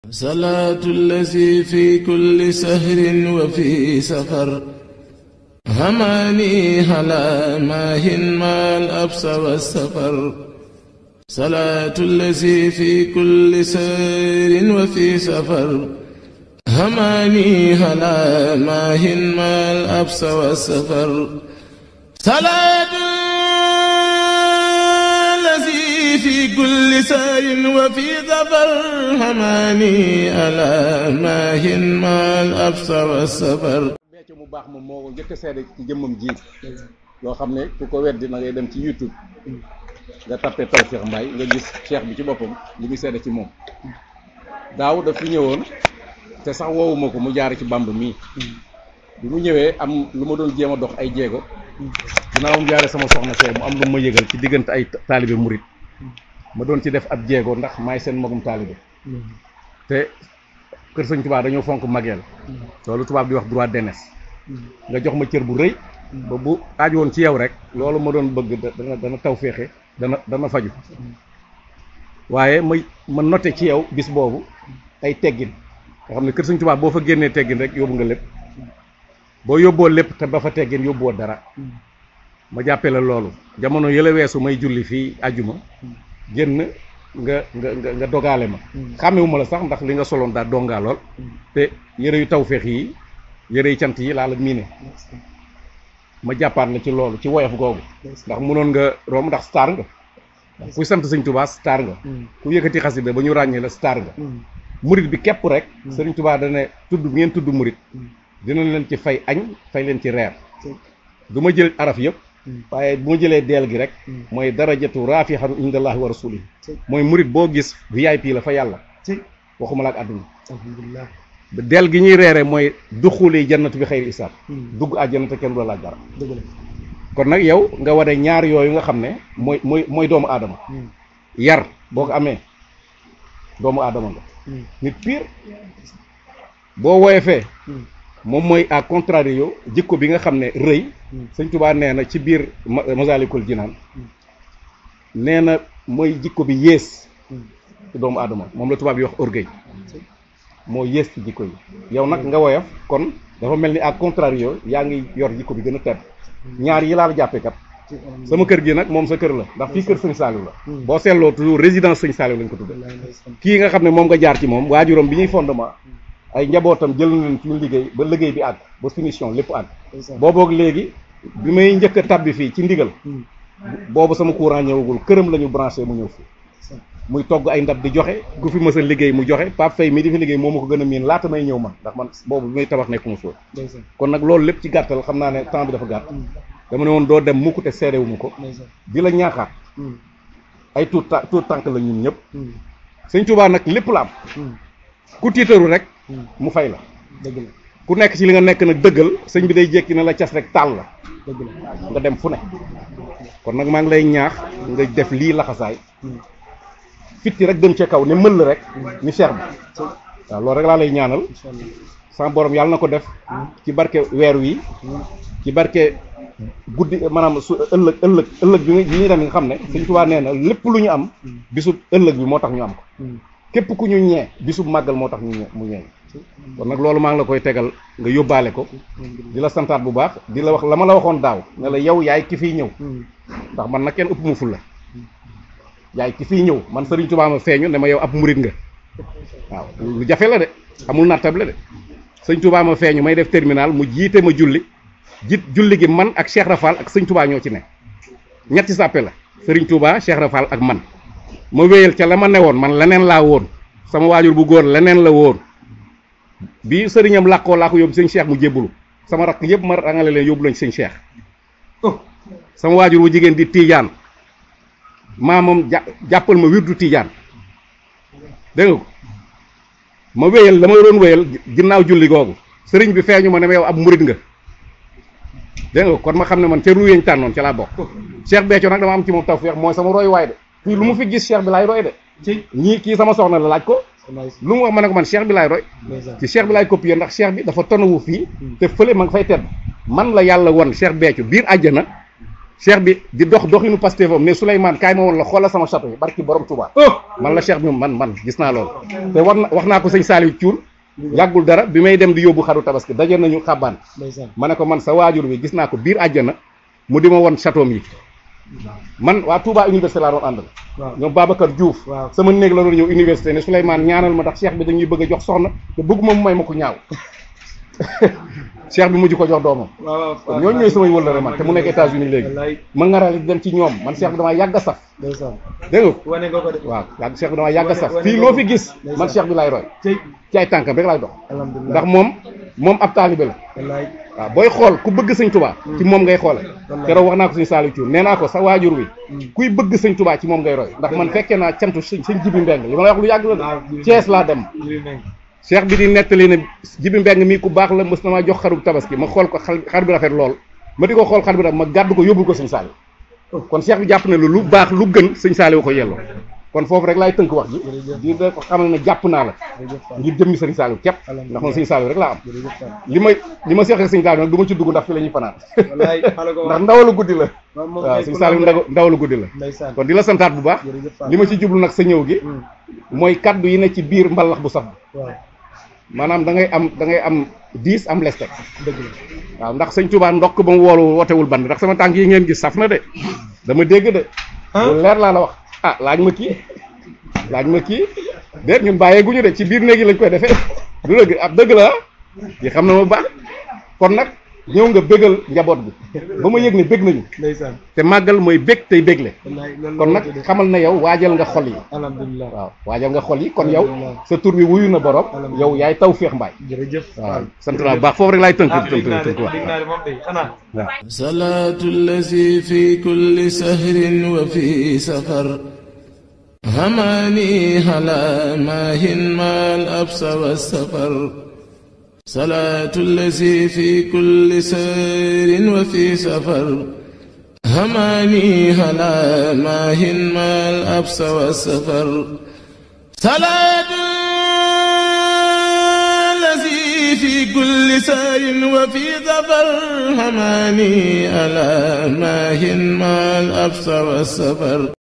صلاة الذي في كل سهر وفي سفر هماني هلا ماهن ما الأبس والسفر صلاة الذي في كل سهر وفي سفر هماني هلا ماهن ما الأبس والسفر صلاة الذي في كل سار وفي ظفر هماني ألا ماهن ما الأبس والسفر becc mu baax moom moo ko njëkk a seede ci jëmmam ji yoo xam ne ku ko weddi na ngay dem ci youtube nga tappe Tawfekh Mbaye nga gis cheikh bi ci boppam li muy seede ci moom daaw daf fi ñëwoon te sax woowuma ko mu jaar ci bamb mii bi mu ñëwee am lu ma doon jéem a dox ay jéego dinaa mu jaare sama soxna see mu am lu ma yëgal ci diggante ay taalibe murit ma doon ci def ab jéego ndax maay seen magum taalibe te kër sëñ tubaab dañoo fonk mageel loolu tubaab di wax droit d'aînesse nga jox ma cër bu rëy ba bu aaj woon ci yow rek loolu ma doon bëgg dana dana taw féexe dana dana faju waaye ma ma noté ci yow bis boobu ay teggin nga xam ne kër sëñ tubaab boo fa génnee teggin rek yóbbu nga lépp boo yóbboo lépp te ba fa teggin yóbbuwoo dara ma jàppee la loolu jamono yële weesu may julli fii àjjuma génn nga nga nga nga dogaale ma xàmmewuma la sax ndax li nga soloon daa dongaa lool te yëre yu tawféex yi yëre yu cant yi laa la miine ma jàppaat la ci loolu ci woyof googu ndax mënoon nga romb ndax star nga ndax kuy sant sëñ tubaa star nga ku yëkkati xasida ba ñu ràññee la star nga murit bi képp rek sëriñ tubaa dane tudd bi ngeen tudd murit dinañ leen ci fay añ fay leen ci reer du ma jël araf yëpp waaye bu ma jëlee deel gi rek mooy darajatu raafixan indallahi wa rasulihi mooy murit boo gis VIP la fa yàlla waxuma la ak àdduna alhamdulilah deel gi ñuy reere mooy duxuli jannatu bi xayri isaab dugg àjjana te kenn du la laaj dara dëgg la kon nag yow nga wane ñaar yooyu nga xam ne mooy mooy mooy doomu aadama yar boo ko amee doomu aadama nga nit pire boo woyefee moom mooy à contrario jikko bi nga xam ne rëy sëñ Tuubaa nee na ci biir Masaalikul Jinaan nee na mooy jikko bi yées ci doomu aadama moom la tubaab yi wax orgueil moo yées ci jikko yi yow nag nga woyof kon dafa mel ni à contrario yaa ngi yor jikko bi gën a tedd ñaar yi laa la jàppee kat sama kër gi nag moom sa kër la ndax fii kër sëñ Saliou la boo seetloo toujours résidence sëñ Saliou lañ ko tudde kii nga xam ne moom nga jaar ci moom waajuram bi ñuy fondement ay njabootam jël na leen ci ñu liggéey ba liggéey bi àgg ba finition lépp àgg booboog léegi bi may njëkk a tabbi fii ci ndigal boobu sama courant ñëwagul këram la ñu branché mu ñëw fii muy togg ay ndab di joxe ku fi mës a liggéey mu joxe Pape Faye mi di fi liggéey moo ma ko gën a miin laata may ñëw man ndax man boobu bi may tabax nekkuma foofu kon nag loolu lépp ci gàttal xam naa ne temps bi dafa gàtt dama ne woon doo dem mukk te seedewu ma ko di la ñaaxaat ay tuut ta tuut tànk la ñun ñëpp sëñ Tuubaa nag lépp la am ku tiitaru rek mu fay la dëgg la ku nekk ci li nga nekk nag dëggal sëñ bi day jékki na la cas rek taal la dëgg la nga dem fu ne kon nag maa ngi lay ñaax nga def lii laxasaay fitti rek dem ca kaw ne mël rek ni cheikh bi waaw loolu rek laa lay ñaanal incha allah sama borom yàlla na ko def ci barke weer wi ci barke guddi maanaam su ëllëg ëllëg ëllëg bi bi ñuy dem nga xam ne Sëñ Tuubaa nee na lépp lu ñu am bisub ëllëg bi moo tax ñu am ko képp ku ñu ñee bisub màggal moo tax ñu ñee mu ñee kon nag loolu maa ngi la koy tegal nga yóbbaale ko di la santaat bu baax di la wax la ma la waxoon daaw ne la yow yaay ki fiy ñëw ndax man nag kenn ëpp mu ful la yaay ki fiy ñëw man Sëriñ Tuubaa ma feeñu ne ma yow ab murit nga waaw lu jafe la de amul nattable de Sëñ Tuubaa ma feeñu may def terminal mu jiite ma julli jiit julli gi man ak Cheikh Rafal ak Sëñ Tuubaa ñoo ci ne ñetti sàppe la Sëriñ Tuubaa Cheikh Rafal ak man ma wéyal ca la ma newoon man leneen laa woon sama waajur bu góor leneen la woon bi sëriñam làkkoo laa ko yóbbu sëñ Cheikh mu jébbulu sama rakk yëpp ma rangale leen yóbbu lañ sëñ Cheikh sama waajur bu jigéen di tiijaan maamam jà jàppal ma wirdu tiijaan dégg nga ko ma wéyal la ma doon wéyal ginnaaw julli googu sëriñ bi feeñu ma ne ma yow ab murit nga dégg nga kon ma xam ne man ca ruuyeñ tànnoon ca laa bokk Cheikh Béthio nag dama am ci moom tawfeex mooy sama roy waay de fii lu mu fi gis Cheikh bi laay roy de ñii kii sama soxna la laaj ko lu mu wax ma ne ko man Cheikh bi laay roy ci Cheikh bi laay copier ndax Cheikh bi dafa tonawu fii te fële ma nga fay tedd man la yàlla won Cheikh Béthio biir àjjana cheikh bi di dox doxinu Pastef am ne Souleymane kaay ma woon la xoolal sama château yi barki borom Touba man la cheikh bi man man gis naa loolu te war na wax naa ko sëñ Saliou Thiour yàggul dara bi may dem di yóbbu xaru tabaski daje nañu xàbbaan ma ne ko man sa waajur bi gis naa ko biir àjjana mu di ma won château yi man waa Touba université laa doon àndal ñoom Babacar Diouf sama néeg la doon ñëw université ne Souleymane ñaanal ma ndax cheikh bi dañuy bëgg a jox soxna te bëgguma mu may ma ko ñaaw cheikh bi mujj ko jox doomam kon ñooñu ñooy samay wëllëre man te mu nekk États-Unis léegi ma ngarale di dem ci ñoom man cheikh bi damaa yàgg a saf dégg nga waaw yàgg cheikh bi damaa yàgg a saf fii loo fi gis man cheikh bi laay roy ci ay tànkam rek laay dox ndax moom moom ab taalibe la waaw booy xool ku bëgg sëñ tubaa ci moom ngay xoole keroog wax naa ko sëñ Saliou Thiour nee naa ko sa waajur wi kuy bëgg sëñ tubaa ci moom ngay roy ndax man fekkee naa cantu sëñ sëñ jibi mbeng li ma lay wax lu yàgg la de Thiès laa dem cheikh bi di nettali ne jibi mbeng mii ku baax la mës na maa jox xaru tabaski ma xool ko xar bi rafet lool ma di ko xool xar bi rafet ma gàddu ko yóbbul ko sëñ Saliou kon cheikh bi jàpp ne lu lu baax lu gën sëñ Saliou ko yelloo kon foofu rek laay tënk wax ji di da ko xamal ne jàpp naa la ngir jëmmi sëñ Saliou képp ndax man sëñ Saliou rek laa am li may li ma seexee sëñ Saliou nag du ma ci dugg ndax fi la ñuy fanaan ndax ndawalu guddi la waaw sëñ Saliou ndaw ndawalu guddi la kon di la santaat bu baax li ma ci jublu nag sa ñëw gi mooy kaddu yi ne ci biir mbalax bu saf maanaam da ngay am da ngay am diis am lestek dëgg la waaw ndax sëñ Touba ndokk ba mu woolu wootewul band ndax sama tànk yi ngeen gis saf na de dama dégg de lu leer laa la wax ah laaj ma kii laaj ma kii déet ñun bàyyee guñu de ci biir néegi lañ koy defee du dëgg ab dëgg la yi xam na ma baax kon nag ñëw nga bégal njaboot bi ba ma yëg ne bég nañu te màggal mooy bég tey bégle kon nag xamal na yow waajal nga xol yi alhamdulilah waaw waajal nga xol yi kon yow sa tur bi wuyu na borom yow yaay taw féex mbaay jërëjëf waaw sant naa bu baax foofu rek laay tënk tënk tënk wax waaw salaatu allazi fi kulli sahrin wa fi safar هماني هلا ماهن ما الأبس والسفر صلاة الذي في كل سير وفي سفر هماني هلا ماهن ما الأبس والسفر صلاة الذي في كل سير وفي ظفر هماني ألا ماهن ما الأبس والسفر